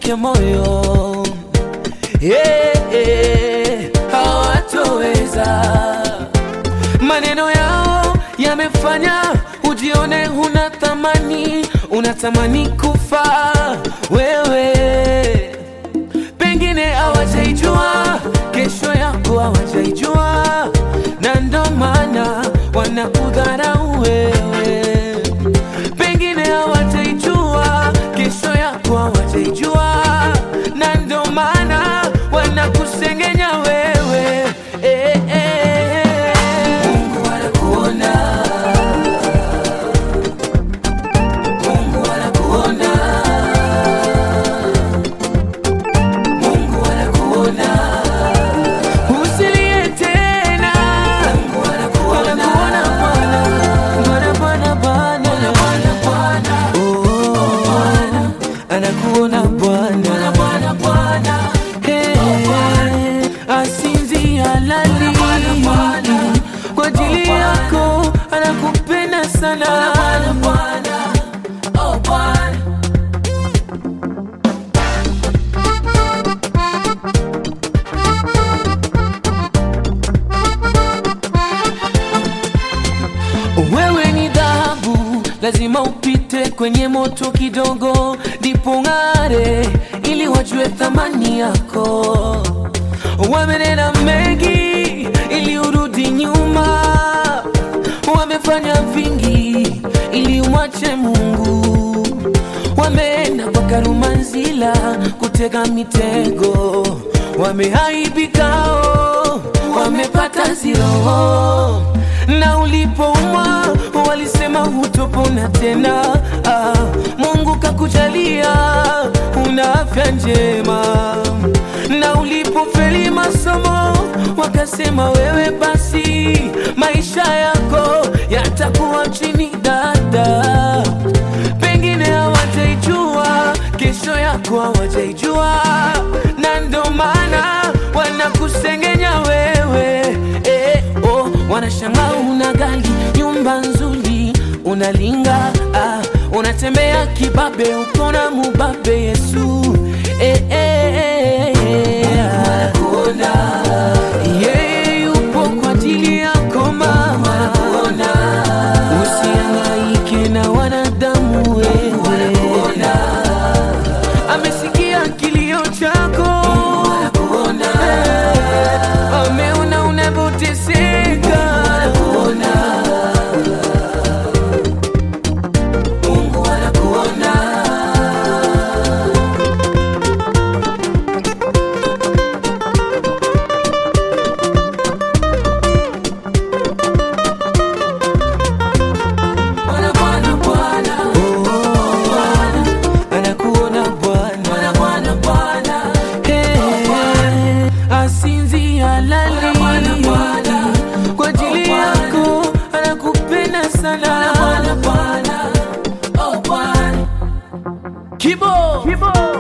wake moyo yeah, yeah, hawatoweza. Maneno yao yamefanya ujione huna thamani, unatamani kufa wewe. Pengine hawajaijua kesho yako, hawajaijua na ndo maana wanakudharau wewe. Pengine hawajaijua kesho yako, hawajaijua na ndo maana wanakusengenya wewe eh, eh. Mungu anakuona, Mungu anakuona, Mungu anakuona, usilie tena. Mungu anakuona, Bwana, Bwana, Bwana, Bwana, oh, anakuona Bwana, Hey, asinzia lali kwa ajili yako, anakupenda sana. Wewe ni dhahabu, lazima upite kwenye moto kidogo, ndipo ng'are, ili wajue thamani yako. Wamenena mengi ili urudi nyuma, wamefanya vingi ili umwache Mungu, wameenda kwa Karumanzila kutega mitego, wameaibikao, wamepata ziro na ulipoumwa walisema hutopona tena. Ah, Mungu kakujalia una afya njema, na ulipofeli masomo wakasema wewe basi maisha yako yatakuwa chini dada. Pengine hawataijua kesho yako, hawataijua na ndo maana wanakusengenya wewe eh, oh, wanashangaa una gari, nyumba nzuri, unalinga ah, unatembea kibabe, uko na mubabe Yesu eh, eh, eh, eh, yeye yupo kwa ajili yako mama, usihangaike na wanadamu wewe, amesikia kilio chako Eh, ameona unavyoteseka Mungu anakuona Bwana, Bwana, Bwana. Oh, anakuona Bwana. Hey, asinzia lali kwa ajili yako, anakupenda sana Kibo, Kibo.